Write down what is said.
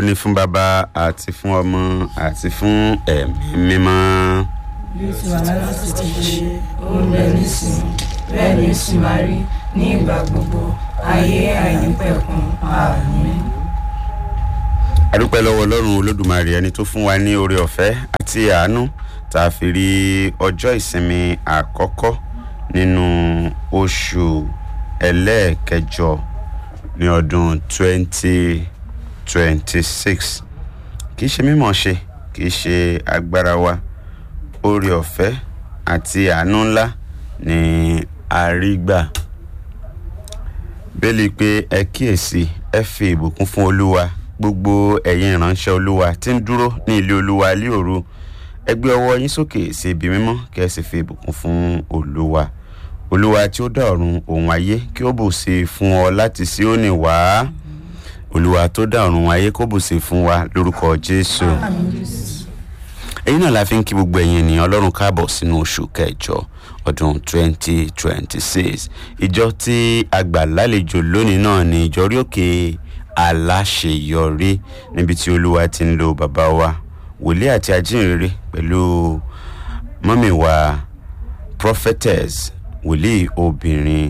ní fún bàbá àti fún ọmọ àti fún ẹ̀mí mímọ́. bí ó ti wà láti ti ṣe ó ń bẹ nísìnyí bẹ́ẹ̀ ni ó sì máa rí ní ìgbà gbogbo ayé àìnípẹ̀kun àmín. adúpẹ́ lọ́wọ́ ọlọ́run olódùmarè ẹni tó fún wa ní oore ọ̀fẹ́ àti àánú tá a fi rí ọjọ́ ìsinmi àkọ́kọ́ nínú oṣù ẹlẹ́ẹ̀kẹjọ ní ọdún 2026 kì í ṣe mímọ̀ ṣe kì í ṣe agbára wa oore ọ̀fẹ́ àti àánú ńlá ní àrígbà bẹ́ẹ̀lì pé ẹ kíyèsí ẹ fi ìbùkún fún olúwa gbogbo ẹ̀yin ìránṣẹ́ olúwa tí ń dúró ní ilé olúwa ilé òru ẹ gbé ọwọ́ yín sókè sí ibi mímọ́ kí ẹ sì fi ìbùkún fún olúwa olúwa tí ó dá ọ̀run òun ayé kí ó bù sí i fún ọ láti Síónì wá olúwa tó dá ọ̀run ayé kó bù sí i fún wa lórúkọ jésù èyí náà la fi ń kí gbogbo ẹ̀yin ènìyàn ọlọ́run káàbọ̀ sínú oṣù kẹjọ ọdún 2026 ìjọ tí a gbà lálejò lónìí náà ni ìjọ orí òkè aláṣeyọrí níbi tí olúwa ti ń lo bàbá wa wòlíì àti ajínrere pẹ̀lú mọ́mì wa prophetess wòlíì obìnrin